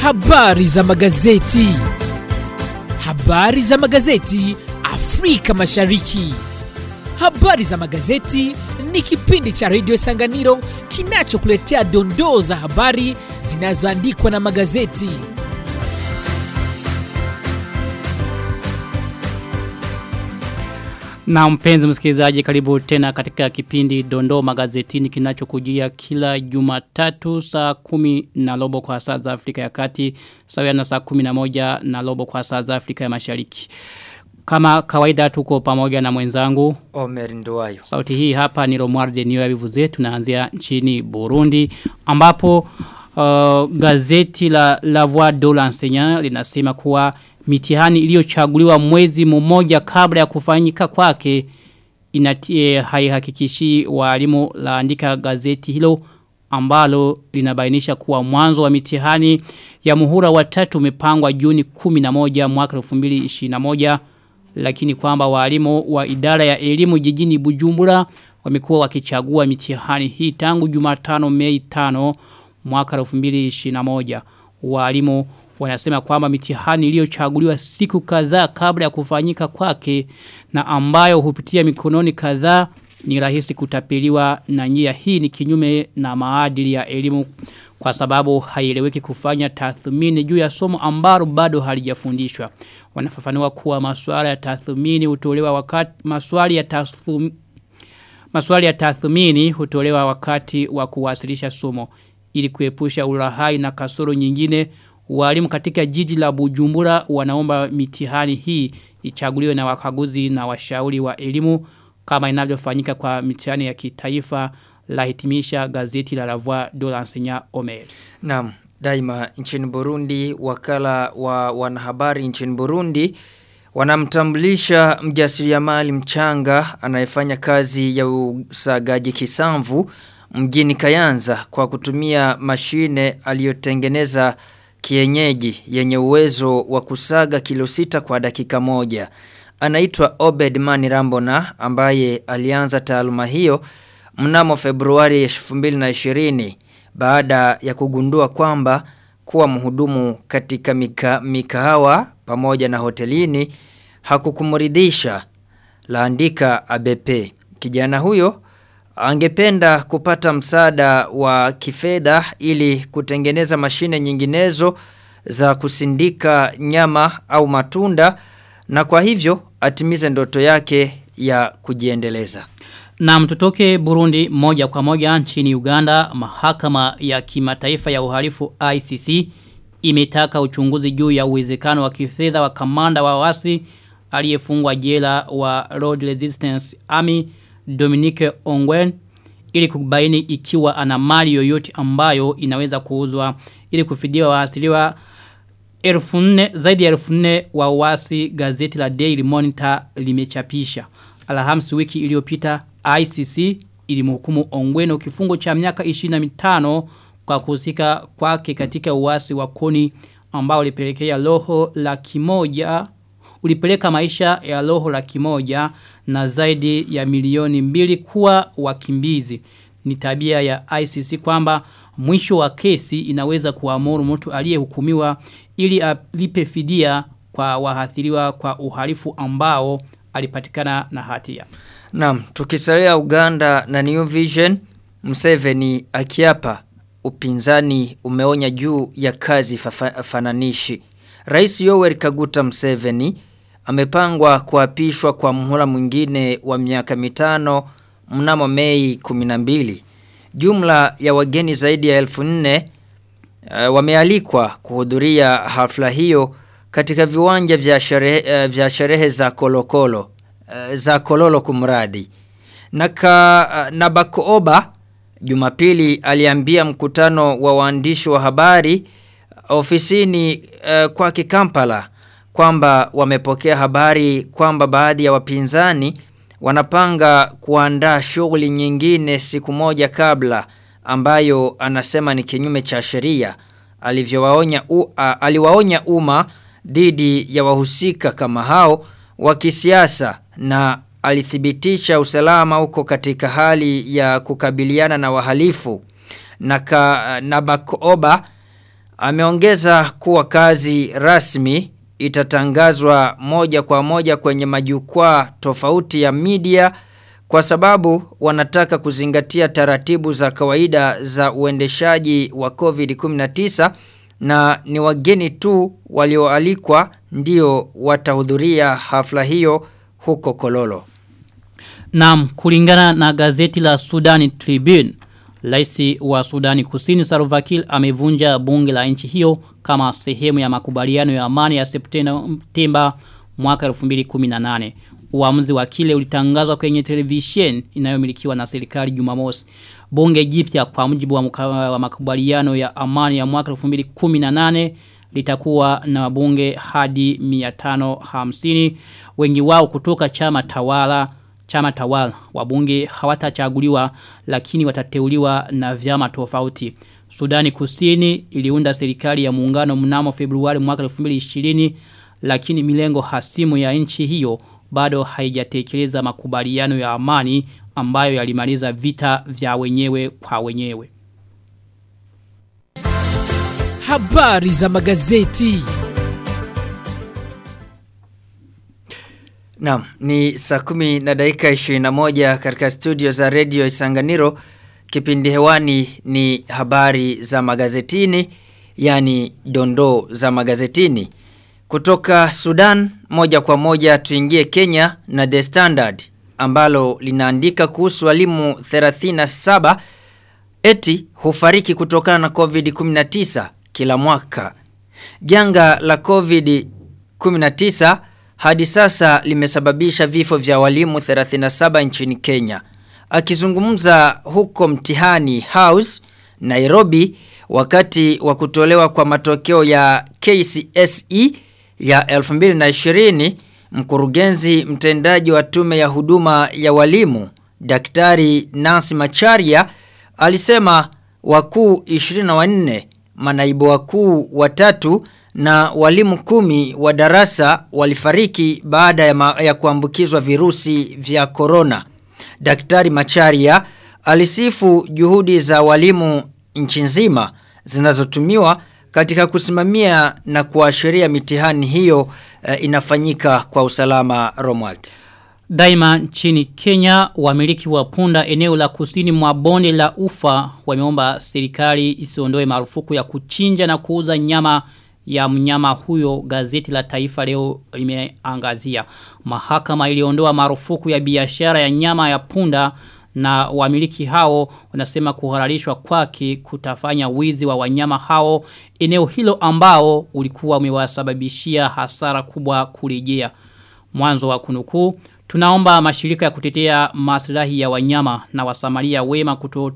Habari za magazeti. Habari za magazeti Afrika Mashariki. Habari za magazeti ni kipindi cha redio Sanganiro kinachokuletea dondoo za habari zinazoandikwa na magazeti. Na mpenzi msikilizaji karibu tena katika kipindi Dondoo magazetini kinachokujia kila Jumatatu saa kumi na robo kwa saa za Afrika ya Kati sawia na saa kumi na moja na robo kwa saa za Afrika ya Mashariki. Kama kawaida tuko pamoja na mwenzangu Omer Nduwayo. Sauti hii hapa ni Romualde Niyo ya Bivuze tunaanzia nchini Burundi ambapo uh, gazeti la La Voix de l'Enseignant linasema kuwa mitihani iliyochaguliwa mwezi mmoja kabla ya kufanyika kwake inatie haihakikishi walimu laandika gazeti hilo ambalo linabainisha kuwa mwanzo wa mitihani ya muhula wa tatu umepangwa Juni 11 mwaka 2021 lakini kwamba walimu wa idara ya elimu jijini Bujumbura wamekuwa wakichagua mitihani hii tangu Jumatano Mei 5 mwaka 2021 walimu wanasema kwamba mitihani iliyochaguliwa siku kadhaa kabla ya kufanyika kwake na ambayo hupitia mikononi kadhaa ni rahisi kutapeliwa na njia hii ni kinyume na maadili ya elimu kwa sababu haieleweki kufanya tathmini juu ya somo ambalo bado halijafundishwa. Wanafafanua kuwa masuala ya tathmini hutolewa wakati maswali ya tathmini Maswali ya tathmini hutolewa wakati wa kuwasilisha somo ili kuepusha ulahai na kasoro nyingine walimu katika jiji la Bujumbura wanaomba mitihani hii ichaguliwe na wakaguzi na washauri wa elimu kama inavyofanyika kwa mitihani ya kitaifa la hitimisha gazeti la La Voix de l'Enseignant Omer. Naam, daima nchini Burundi wakala wa wanahabari nchini Burundi wanamtambulisha mjasiriamali mchanga anayefanya kazi ya usagaji kisamvu mjini Kayanza kwa kutumia mashine aliyotengeneza kienyeji yenye uwezo wa kusaga kilo sita kwa dakika moja. Anaitwa Obed Mani Rambona ambaye alianza taaluma hiyo mnamo Februari 2020 baada ya kugundua kwamba kuwa mhudumu katika mika, mikahawa pamoja na hotelini hakukumuridhisha laandika ABP. Kijana huyo angependa kupata msaada wa kifedha ili kutengeneza mashine nyinginezo za kusindika nyama au matunda na kwa hivyo atimize ndoto yake ya kujiendeleza. Na mtutoke Burundi moja kwa moja nchini Uganda, mahakama ya kimataifa ya uhalifu ICC imetaka uchunguzi juu ya uwezekano wa kifedha wa kamanda wa wasi aliyefungwa jela wa Road Resistance Army Dominique Ongwen ili kubaini ikiwa ana mali yoyote ambayo inaweza kuuzwa ili kufidia waasiliwa elfu nne zaidi ya elfu nne wa wasi gazeti la Daily Monitor limechapisha. Alhamisi wiki iliyopita ICC ilimhukumu Ongweno kifungo cha miaka 25 kwa kuhusika kwake katika uasi wa koni ambao ulipelekea roho la kimoja ulipeleka maisha ya roho la kimoja na zaidi ya milioni mbili kuwa wakimbizi. Ni tabia ya ICC kwamba mwisho wa kesi inaweza kuamuru mtu aliyehukumiwa ili alipe fidia kwa wahathiriwa kwa uhalifu ambao alipatikana na hatia. Naam, tukisalia Uganda na New Vision, Museveni akiapa upinzani umeonya juu ya kazi fananishi. Rais Yoweri Kaguta Museveni amepangwa kuapishwa kwa muhula mwingine wa miaka mitano mnamo Mei 12. Jumla ya wageni zaidi ya elfu nne uh, wamealikwa kuhudhuria hafla hiyo katika viwanja vya sherehe, uh, vya sherehe za kolokolo uh, za kololo kumradi. Na, ka, uh, na Bakooba Jumapili aliambia mkutano wa waandishi wa habari ofisini uh, kwa Kampala kwamba wamepokea habari kwamba baadhi ya wapinzani wanapanga kuandaa shughuli nyingine siku moja kabla ambayo anasema ni kinyume cha sheria alivyowaonya uh, aliwaonya umma dhidi ya wahusika kama hao wa kisiasa na alithibitisha usalama huko katika hali ya kukabiliana na wahalifu na, ka, na Bakoba Ameongeza kuwa kazi rasmi itatangazwa moja kwa moja kwenye majukwaa tofauti ya media kwa sababu wanataka kuzingatia taratibu za kawaida za uendeshaji wa COVID-19 na ni wageni tu walioalikwa ndio watahudhuria hafla hiyo huko Kololo. Naam, kulingana na gazeti la Sudani Tribune, Raisi wa Sudani Kusini Salva Kiir amevunja bunge la nchi hiyo kama sehemu ya makubaliano ya amani ya Septemba mwaka 2018. Uamuzi wa kile ulitangazwa kwenye television inayomilikiwa na serikali Jumamosi. Bunge jipya kwa mujibu wa, muka, wa makubaliano ya amani ya mwaka 2018 litakuwa na bunge hadi 550 wengi wao kutoka chama tawala chama tawala wabunge hawatachaguliwa lakini watateuliwa na vyama tofauti. Sudani Kusini iliunda serikali ya muungano mnamo Februari mwaka 2020 lakini milengo hasimu ya nchi hiyo bado haijatekeleza makubaliano ya amani ambayo yalimaliza vita vya wenyewe kwa wenyewe. Habari za magazeti. Naam, ni saa kumi na dakika 21 katika studio za Radio Isanganiro. Kipindi hewani ni habari za magazetini, yani dondoo za magazetini. Kutoka Sudan, moja kwa moja tuingie Kenya na The Standard, ambalo linaandika kuhusu walimu 37 eti hufariki kutokana na COVID-19 kila mwaka. Janga la COVID-19 hadi sasa limesababisha vifo vya walimu 37 nchini Kenya. Akizungumza huko mtihani House, Nairobi, wakati wa kutolewa kwa matokeo ya KCSE ya 2020, mkurugenzi mtendaji wa tume ya huduma ya walimu, Daktari Nancy Macharia, alisema wakuu 24, manaibu wakuu watatu na walimu kumi wa darasa walifariki baada ya, ma, ya kuambukizwa virusi vya korona. Daktari Macharia alisifu juhudi za walimu nchi nzima zinazotumiwa katika kusimamia na kuashiria mitihani hiyo uh, inafanyika kwa usalama Romwald. Daima nchini Kenya wamiliki wa punda eneo la kusini mwa bonde la ufa wameomba serikali isiondoe marufuku ya kuchinja na kuuza nyama ya mnyama huyo gazeti la taifa leo limeangazia. Mahakama iliondoa marufuku ya biashara ya nyama ya punda na wamiliki hao wanasema kuhalalishwa kwake kutafanya wizi wa wanyama hao eneo hilo ambao ulikuwa umewasababishia hasara kubwa kurejea. Mwanzo wa kunukuu tunaomba mashirika ya kutetea maslahi ya wanyama na wasamaria wema kuto,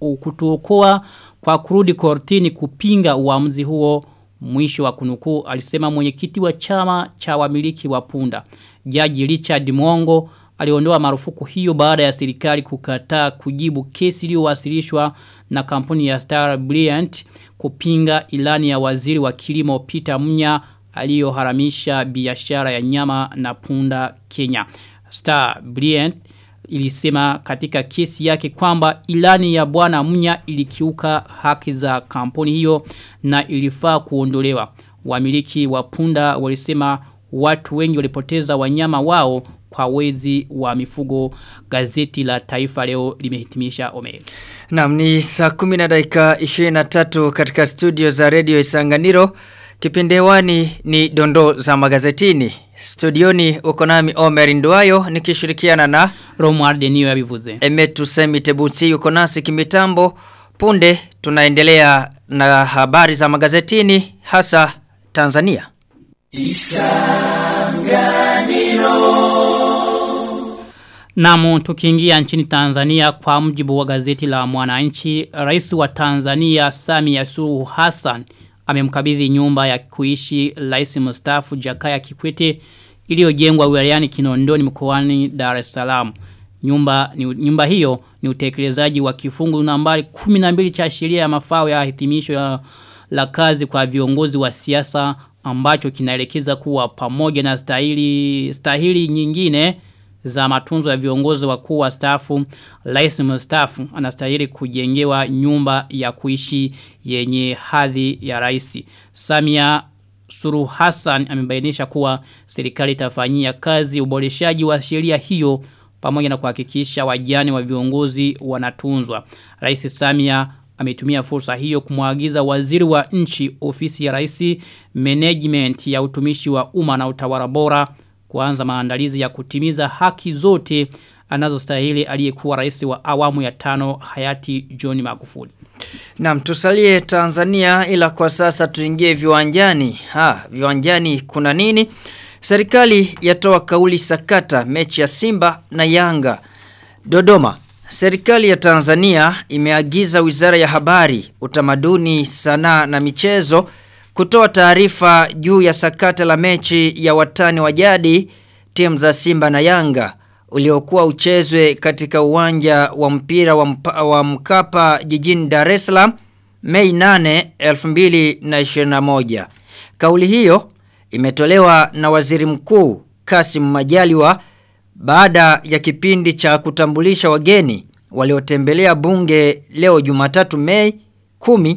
kutuokoa kwa kurudi kortini kupinga uamuzi huo Mwisho wa kunukuu alisema mwenyekiti wa chama cha wamiliki wa punda. Jaji Richard Mwongo aliondoa marufuku hiyo baada ya serikali kukataa kujibu kesi iliyowasilishwa na kampuni ya Star Brilliant kupinga ilani ya waziri wa kilimo Peter Munya aliyoharamisha biashara ya nyama na punda Kenya. Star Brilliant ilisema katika kesi yake kwamba ilani ya bwana Munya ilikiuka haki za kampuni hiyo na ilifaa kuondolewa. Wamiliki wa punda walisema watu wengi walipoteza wanyama wao kwa wezi wa mifugo gazeti la taifa leo limehitimisha omega. Naam ni saa 10 na dakika 23 katika studio za Radio Isanganiro. Kipindi hewani ni dondoo za magazetini. Studioni uko nami Omer Nduayo nikishirikiana na Romuald Denio ya bivuze. Emetu Semi Tebuti yuko nasi kimitambo. Punde tunaendelea na habari za magazetini hasa Tanzania. Namu tukiingia nchini Tanzania kwa mjibu wa gazeti la mwananchi, rais wa Tanzania Samia Suluhu Hassan amemkabidhi nyumba ya kuishi rais mstaafu Jakaya Kikwete iliyojengwa wilayani Kinondoni mkoani Dar es Salaam. Nyumba ni, nyumba hiyo ni utekelezaji wa kifungu nambari 12 cha sheria ya mafao ya hitimisho ya la kazi kwa viongozi wa siasa ambacho kinaelekeza kuwa pamoja na stahili stahili nyingine za matunzo ya viongozi wakuu wa stafu, rais mstaafu anastahili kujengewa nyumba ya kuishi yenye hadhi ya rais. Samia Suru Hassan amebainisha kuwa serikali itafanyia kazi uboreshaji wa sheria hiyo pamoja na kuhakikisha wajane wa viongozi wanatunzwa. Rais Samia ametumia fursa hiyo kumwagiza waziri wa nchi ofisi ya rais management ya utumishi wa umma na utawala bora kuanza maandalizi ya kutimiza haki zote anazostahili aliyekuwa rais wa awamu ya tano hayati John Magufuli. Naam tusalie Tanzania ila kwa sasa tuingie viwanjani. Ha, viwanjani kuna nini? Serikali yatoa kauli sakata mechi ya Simba na Yanga. Dodoma. Serikali ya Tanzania imeagiza Wizara ya Habari, Utamaduni, Sanaa na Michezo kutoa taarifa juu ya sakata la mechi ya watani wa jadi timu za Simba na Yanga uliokuwa uchezwe katika uwanja wa mpira wa, mpa, wa Mkapa jijini Dar es Salaam Mei 8 2021. Kauli hiyo imetolewa na Waziri Mkuu Kasim Majaliwa baada ya kipindi cha kutambulisha wageni waliotembelea bunge leo Jumatatu Mei 10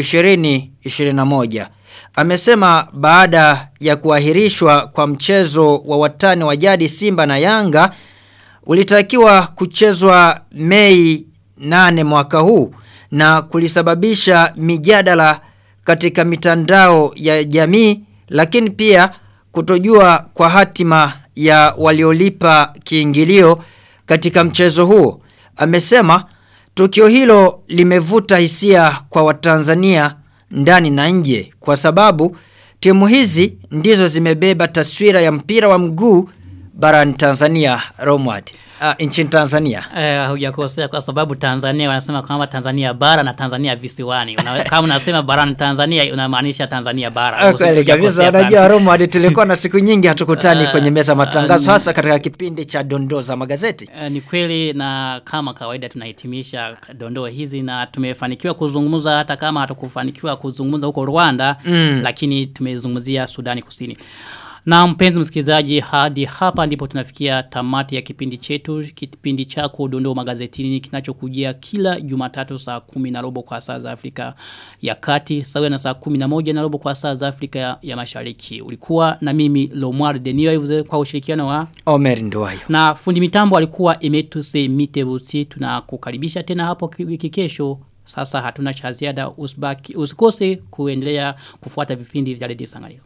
2021. Amesema baada ya kuahirishwa kwa mchezo wa watani wa jadi Simba na Yanga ulitakiwa kuchezwa Mei 8 mwaka huu na kulisababisha mijadala katika mitandao ya jamii lakini pia kutojua kwa hatima ya waliolipa kiingilio katika mchezo huo. Amesema tukio hilo limevuta hisia kwa Watanzania ndani na nje kwa sababu timu hizi ndizo zimebeba taswira ya mpira wa mguu barani Tanzania Romward. Uh, nchini Tanzania. Eh hujakosea kwa sababu Tanzania wanasema kwamba Tanzania bara na Tanzania visiwani. Una, kama unasema barani Tanzania unamaanisha Tanzania bara. Kweli kabisa unajua Romward tulikuwa na siku nyingi hatukutani uh, kwenye meza matangazo uh, hasa katika kipindi cha dondoo za magazeti. Uh, ni kweli na kama kawaida tunahitimisha dondoo hizi na tumefanikiwa kuzungumza hata kama hatukufanikiwa kuzungumza huko Rwanda mm. lakini tumezungumzia Sudani Kusini. Na mpenzi msikilizaji hadi hapa ndipo tunafikia tamati ya kipindi chetu, kipindi chako dondoo magazetini kinachokujia kila Jumatatu saa kumi na robo kwa saa za Afrika ya Kati, sawa na saa kumi na moja na robo kwa saa za Afrika ya, ya Mashariki. Ulikuwa na mimi Lomar Denio kwa ushirikiano wa Omer Nduwayo. Na fundi mitambo alikuwa Emetuse Mitebusi. Tunakukaribisha tena hapo wiki kesho. Sasa hatuna cha ziada usibaki usikose kuendelea kufuata vipindi vya Radio Sangario.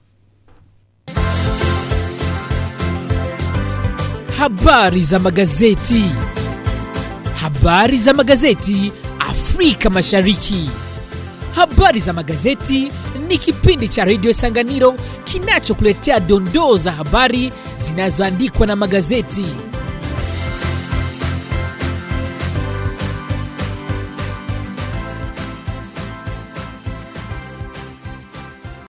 Habari za magazeti. Habari za magazeti Afrika Mashariki. Habari za magazeti ni kipindi cha Radio Sanganiro kinachokuletea dondoo za habari zinazoandikwa na magazeti.